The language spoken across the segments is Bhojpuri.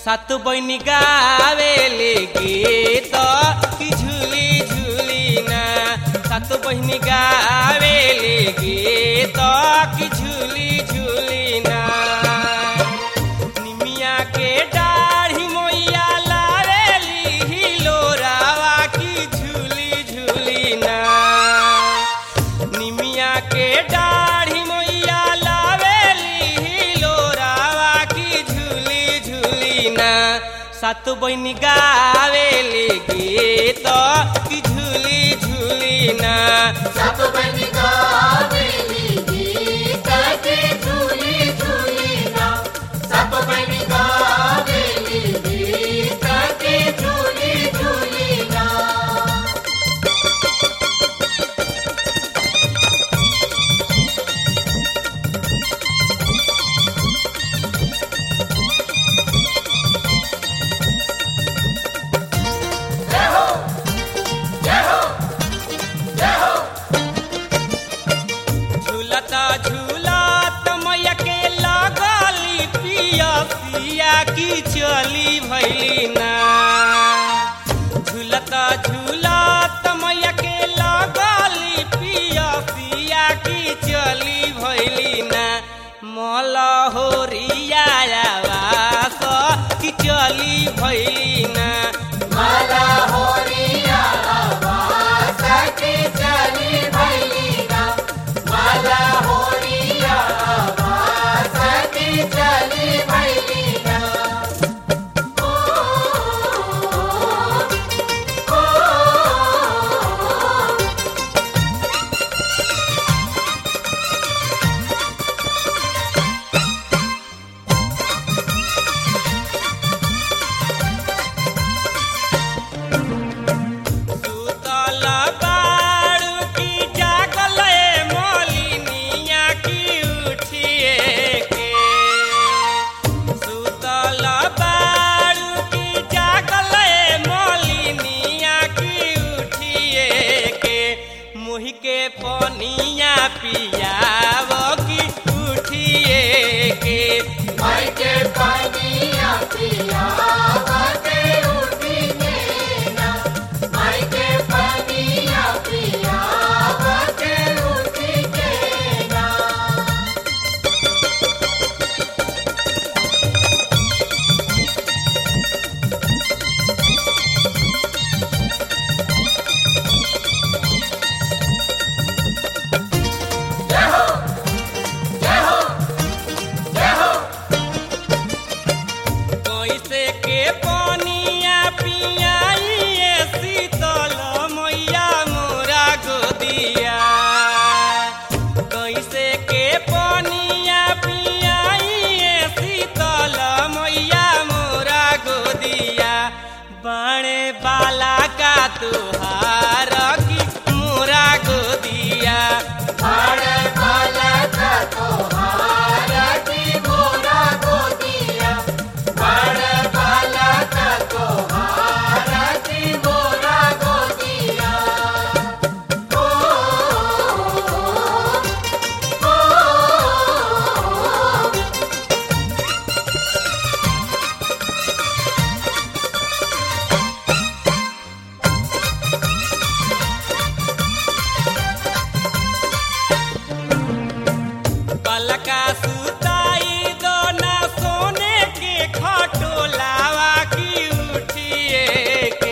सात बहिनी गावेले गीत कि झुली झुली ना सात बहिनी गावेले गीत कि झुली झुली ना निमिया के दाढ़ी मोइया लावेली हिलोरावा की झूली झूली ना निमिया के दाढ़ी मोइया लावेली हिलोरावा की झूली झूली ना सात बहिनी गावेली गीत की झूली झूली ना सब बन गावेली गीत के झूली झूली ना सब बन गावेली गीत के झूली झूली ना जय हो जय हो जय हो झूलता झूलत मैया के लगली पियसिया की चली भैली ना झूलता झूलत मैया के लगली पियसिया की चली भैली ना मलहोरिया वास की चली भैली ना माला होरिया आवाज के चली भैलीना माला होरिया आवाज के चली भैलीना ओ ओ ओ सुतल बारू की जागल मोलिनिया की उठिए के सुतल बारू की जागल मोलिनिया की उठिए के मुहि के पनिया पियाव की उठिए के माई के पानिया पिया बाते उठिने ना माई के पानिया पिया बाते उठिने ना जय हो जय हो जय हो कैसे के पनिया पियाइए शीतल मैया मोरा गोदिया कैसे के पनिया पियाइए शीतल मैया मोरा गोदिया बाणे बाला का तुहार की मोरा गोदिया बाण बालक तोहार की मोरा गोदिया बाण बालक तोहार की मोरा गोदिया ओ ओ ओ पलका सुताई दोना सोने के खटोलावा की उठिए के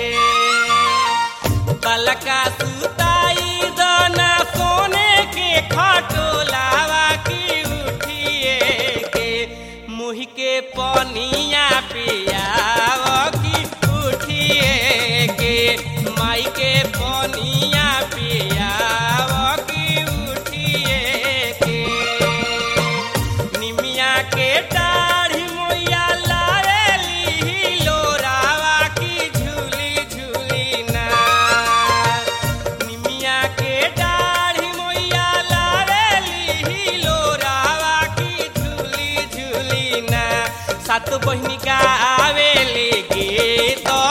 पलका सुताई दोना सोने के खटोलावा की उठिए के मुँह के पनिया पियाव की उठिए के माई के पनिया पियाव की उठिए के निमिया के दाढ़ी मोइया लावेली लोरावा की झूली झूली ना निमिया के दाढ़ी मोइया लावेली लोरावा की झूली झूली ना सात बहिनी गावेली गीत